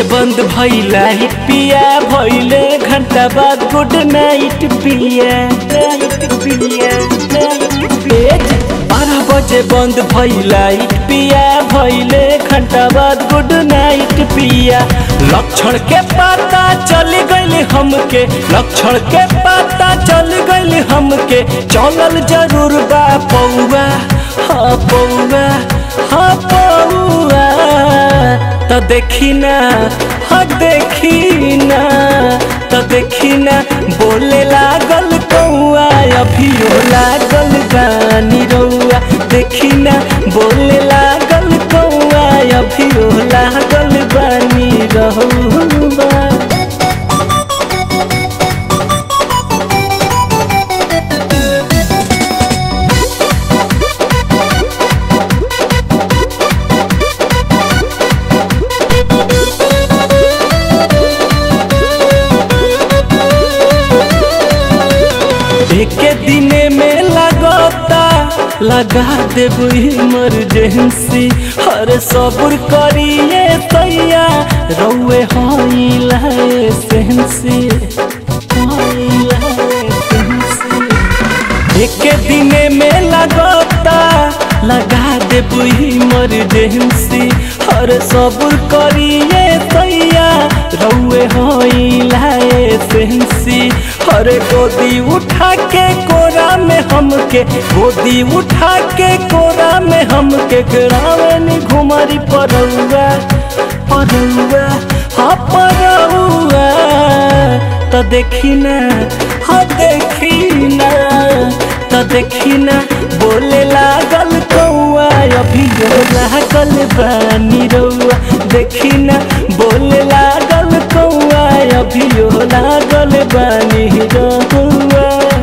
बंद भइला ही पिया भइले घंटा बाद गुड नाइट पिया नाइट पिया नाइट बारह बजे बंद भइला ही पिया भइले घंटा बाद गुड नाइट पिया लक्षण के पता चल गइल हमके लक्षण के पता चल गइल हमके चलल जरूर बा पौआ हाँ पौआ हाँ पौआ तो देखी ना हाँ देखी ना तो देखी ना बोले लागल कौआ अभियो लागल गानी रौआ देखी ना बोले लागल कौआ अभियो लागल बानी रहुआ एके दिने में लगता लगा देब इमरजेंसी हर सब्र करिए तैया रौए हई लाए सेंसी हई लाए सेंसी एके दिने में लगता लगा देब इमरजेंसी हर सब्र करिए तैया रौए हई लाए सेंसी हर गोदी उठा के कोरा में हमके गोदी उठा के कोरा में हमके ग्रामीण घुमरी परौआ परौआ हाँ परौआ तो देखी ना हाँ देखी ना तो देखी ना बोले लागल कौआ अभी लागल बानी रौआ देखी ना बोले लागल कौआ अभी लागल बानी रौआ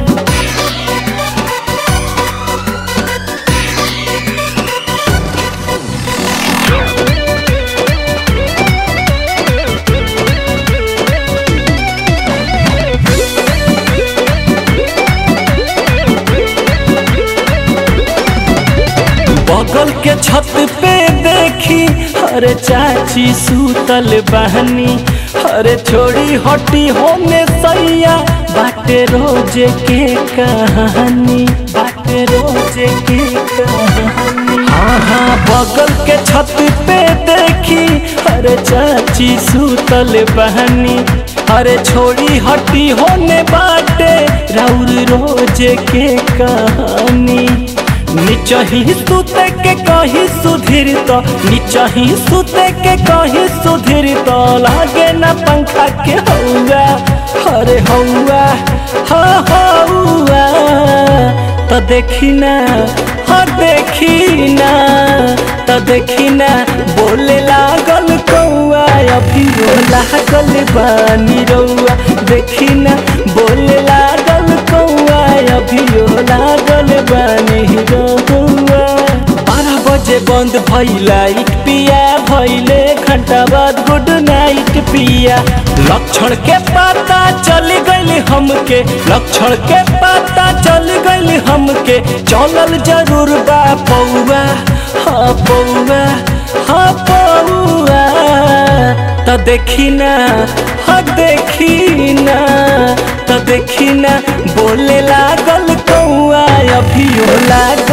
बगल के छत पे देखी अरे चाची सूतल बहनी अरे छोड़ी हटी होने सैया बाटे रोजे के कहानी बाटे रोजे के कहानी हाँ हाँ बगल के छत पे देखी अरे चाची सूतल बहनी अरे छोड़ी हटी होने बाटे राउर रोजे के कहानी निचही सुते के कहीं सुधीर तो निचही सुते के कहीं सुधीर तो लागे न पंखा के हौआ अरे हौआ हाँ हौआ तो देखी ना हाँ देखी ना तो देखी ना बोले लागल कौआ अभी लागल बानी रौआ देखी ना बोले लागल कौआ अभी लागल बानी रौआ बारह बजे बंद भइला इट पिया भइले घंटा बाद गुड नाइट पिया लक्षण के पता चल गइल हमके लक्षण के पता चल गइल हमके चलल जरूर बा पौआ हाँ पौआ हाँ पौआ तो देखी ना हाँ देखी ना तो देखी ना बोले लागल कौआ अभियो लागल